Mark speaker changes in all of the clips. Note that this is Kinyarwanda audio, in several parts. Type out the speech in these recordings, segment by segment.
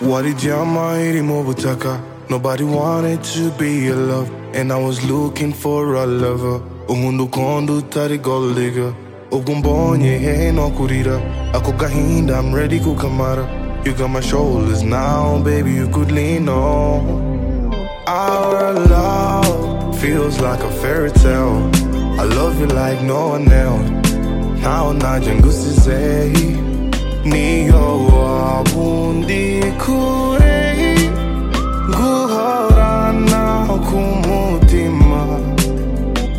Speaker 1: walijama irimo butaka nobody wanted to be a love and i was looking for a lover unkunda ukunda utari gold digger ubwo mbonye hehe no kurira ako gahinda i'm ready kukamara you got my shoulders now baby you could lean on our love feels like a fairy tale i love you like no one else ntaona nje ngusizeyi niyo wabundi kure guhorana kumutima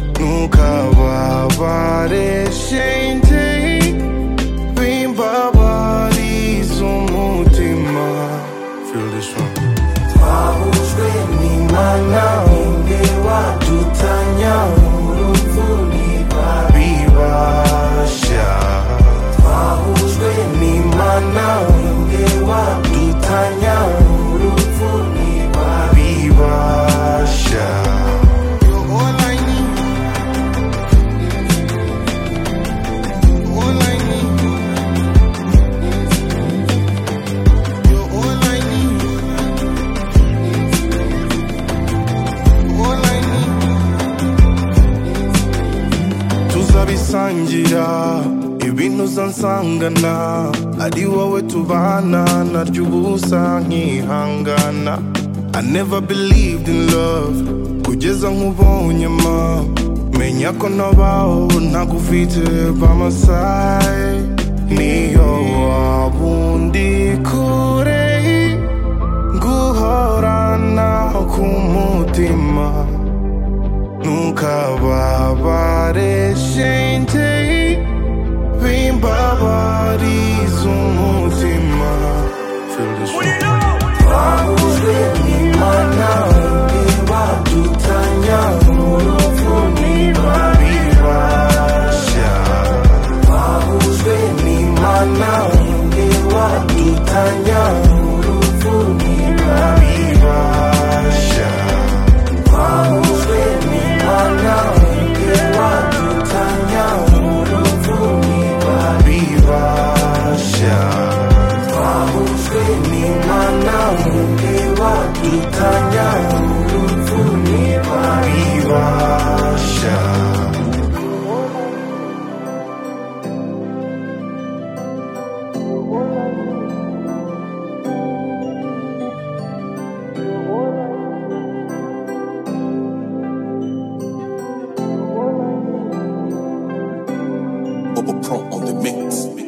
Speaker 1: ntukababare shenge bimbabariza umutima feel this one wahujwe n'imana ninde wadutanya urupfu ntibabibasha wahujwe n'imana ninde wadutanya urupfu ntibabibasha tuzabisangira ibintu uzansangana ari wowe tubana naryo ubusa nkihangana I never believed in love kugeza nkubonye ma menya ko nabaho ntagufite bamasaye niyo wabundi kure guhorana kumutima Nukababare shente Bimbabari zumutima Feel this one Wahujwe n'Imana ntibadutanya urupfu ntibabibasha Wahujwe n'Imana ntibadutanya urupfu ntibabibasha wahujwe n'Imana ntiwadutanya urupfu ntibabibasha wahujwe n'Imana ntiwadutanya urupfu ntibabibasha
Speaker 2: Bubba Pro on the mix.